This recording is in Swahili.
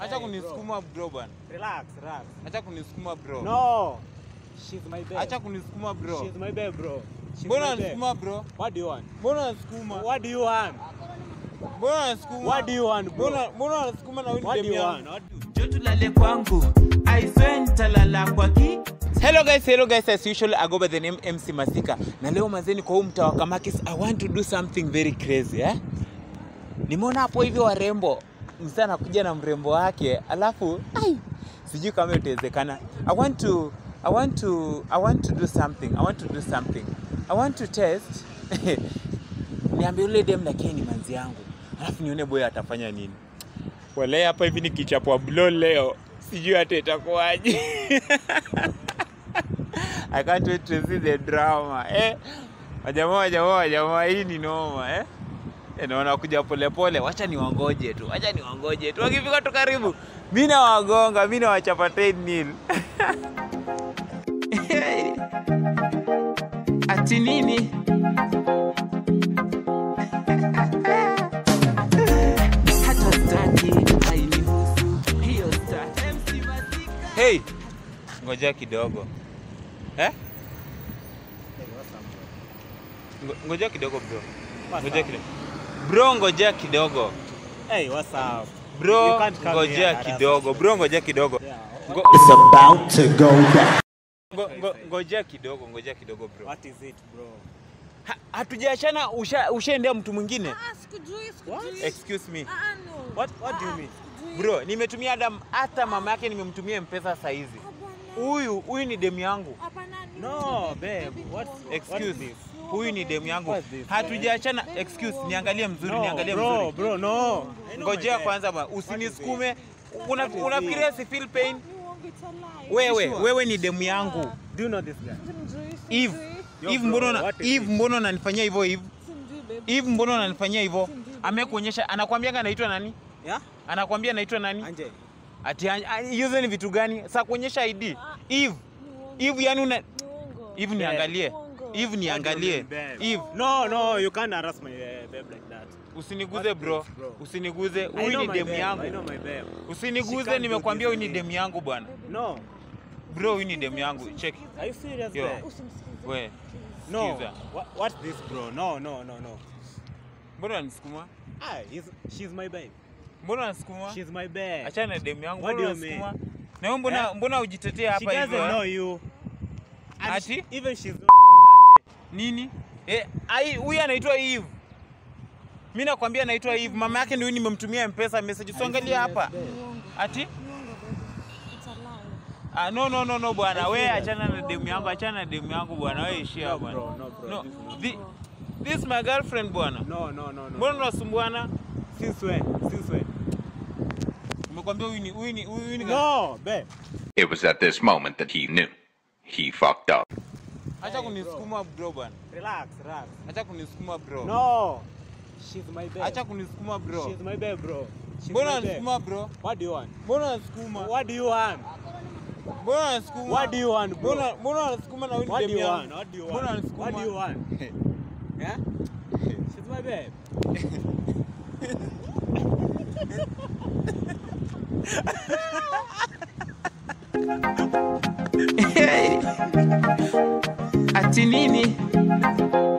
Acha kunisukuma bro bana. Relax, relax. Acha kunisukuma bro. No. She's my babe. Acha kunisukuma bro. She's my babe, bro. She's Mbona my babe. unanisukuma bro? What do you want? Mbona unanisukuma? What do you want? Mbona unanisukuma? What do you want, bro? Mbona mbona unasukuma na wewe What ni do demu you yangu? want? What do you Njoo tulale kwangu aiswe nitalala kwa ki Hello guys, hello guys, as usual, I go by the name MC Masika. Na leo mazeni kwa huu mtaa wa Kamakis, I want to do something very crazy eh? Nimeona hapo hivi warembo, msana anakuja na mrembo wake, alafu ai, sijui kama itawezekana. I want to I want to I want to do something. I want to do something. I want to test. Niambie yule dem na Kenny manzi yangu. Alafu nione boy atafanya nini. Wale hapa hivi nikichapwa blow leo, sijui hata itakuwaje. I can't wait to see the drama. Eh? Wajamaa wajamaa wajamaa hii ni noma eh? Eh, naona kuja polepole, wacha niwangoje tu, wacha niwangoje tu. Wakifika tu karibu, mimi nawagonga, mimi nawachapa 10 nil. ati nini hata staki hainihusu hiyo staki MC Masika Hey, ngoja kidogo. Eh? Ngo- Ngoja kidogo bro. What's Ngoja up? kidogo. Bro, ngoja kidogo. Hey, what's up? You Bro, can't come here ngoja and harass kidogo. us. Bro, ngoja kidogo. Yeah. Ngo- It's about to go down. ngo- ngo- Ngoja kidogo, ngoja kidogo bro. What is it, bro? Ha- Hatujaachana, usha- ushaendea mtu mwingine. Ah, sikujui, sikujui. Excuse me. Ah, ah, no. What what do you Ah, mean? sikujui. Bro, nimetumia hata hata mama yake nimemtumia mpesa saa hizi. Hapana. Huyu huyu ni demu yangu. Hapana, ni No, mtu babe. baby What boy. Excuse What's me. this? Huyu ni demu yangu. What's this? Hatujaachana. Baby Excuse, boy. niangalie mzuri, No, niangalie bro, mzuri. bro, no. I know my Ngojea babe. kwanza ba, usinisukume. Una, What is unafikiria si feel pain? Ni uongo, it's a lie. Wewe, sure? wewe ni demu yangu. Do you know this guy? Simjui, Eve, simjui. Yo, Eve bro, mbona una- what is Eve this? mbona unanifanyia hivyo Eve? Simjui, baby. Eve mbona unanifanyia hivyo? Simjui, baby. Amekuonyesha anakwambia anaitwa nani? Yeah? Anakwambia anaitwa nani? Anje. Ati an- a- hizo ni vitu gani? Sasa kuonyesha ID. Eve, Ni uongo, Eve yani una ni uongo. Eve niangalie. Uongo. Eve niangalie. Babe. Eve, No, no, you can't harass my uh, babe like that. usiniguze What bro. is, bro? Usiniguze. I Huyu know ni my demu babe, I yangu. know my babe. She Usiniguze, can't do nimekwambia this huyu ni to me. demu yangu bwana. No. Bro, huyu ni demu yangu. Check. Are you serious, Yo. babe? Usimsikize. We, No. Sikiza. What, what's this, bro? No, no, no, no. mbona unanisukuma? Ah, he's, she's my babe. Mbona unanisukuma? She's my babe. Achana na demu yangu. What Mbona do you mean? unanisukuma? Na wewe mbona Eh? mbona ujitetea She hapa doesn't hivyo? know eh? you. And Ati? she- even she's not called Nini? Eh, ai huyu anaitwa Eve. Mimi nakwambia anaitwa Eve. Mama yake ndio nimemtumia M-Pesa message. Usiangalie hapa. Ni uongo. Ati? Ni uongo, baby. It's a lie. Ah, no no no no bwana. I We see that. achana na demu yangu, achana na demu yangu bwana. Wewe ishia No, bwana. bro, no, bro. No. This is not Thi- This is my girlfriend bwana. No, no, no, no. Mbona unasumbuana? Since when? Since when? Nimekwambia huyu ni huyu ni huyu ni No, babe. It was at this moment that he knew. He fucked up. Acha kunisukuma bro bwana. Relax, relax. Acha kunisukuma bro. No. She's my babe. Acha kunisukuma bro. She's my babe, bro. She's Mbona my babe. unasukuma bro? What do you want? Mbona unasukuma? What do you want? Mbona unasukuma? What do you want, bro? Mbona mbona unasukuma na huyu ni What do demu you yangu? want? What do you Mbona want? unasukuma? What do you want? Yeah? She's my babe. ati nini